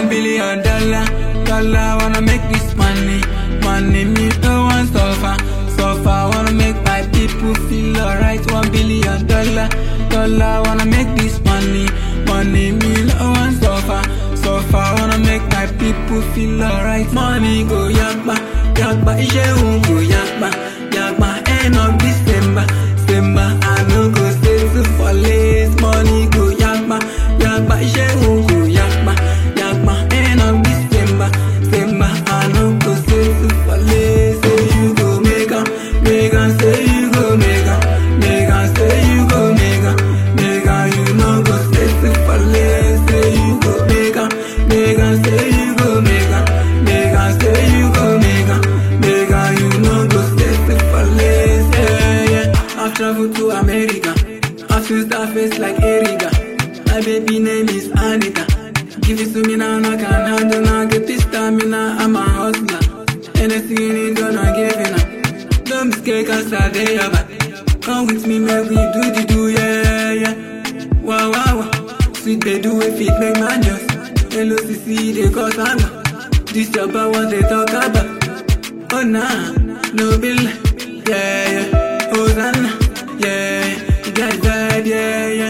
One billion dollar, dollar wanna make this money, money me no want suffer, suffer wanna make my people feel alright. One billion dollar, dollar wanna make this money, money me no want suffer, suffer wanna make my people feel alright. Money go yakba, yakba, iṣẹ́ òun go yakba, yakba end of December, December I no go settle for less. Money go yakba, yakba, iṣẹ́ òun go yakba, yakba end of December, December I no go settle for less. Say you go make am, make am, say you go make am, make am, say you go make am, make am, you no go settle for less. Say you go make am, make am, say you go make am, make am, say you go make am, make am, you no go settle for less. Yeah, yeah. I've traveled to America, I feel that face like Erica. My baby name is Anita. Give it to me now, I can handle now. Get this stamina, I'm a hustler. Anything you need, gonna give it now. Don't be scared, cause I dey your back. Come with me, make we do the do, yeah, yeah. Wow, wow, wow. Sweet they do if it make man just. LOCC, they cause anger. This your about what they talk about. Oh, nah, no bill, yeah, yeah. Hosanna, yeah, you got it bad, yeah, yeah.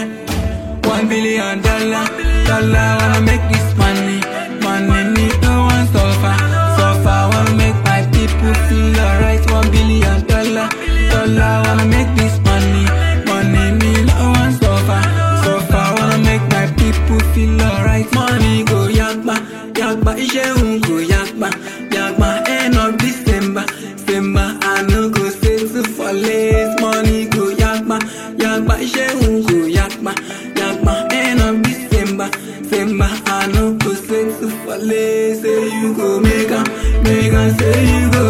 One billion dollar, dollar wanna make this money, money me no one suffer, suffer wanna make my people feel alright. One billion dollar, dollar wanna make this money, money me no one suffer, suffer wanna make my people feel alright. Money go yakba, yakba, iṣẹ́ òun go yakba, yakba end of December, December I no go settle for less. Money go yakba, yakba, iṣẹ́ òun go yakba, yakba end of December, December I no go settle for less. Say you go make am, make am, say you go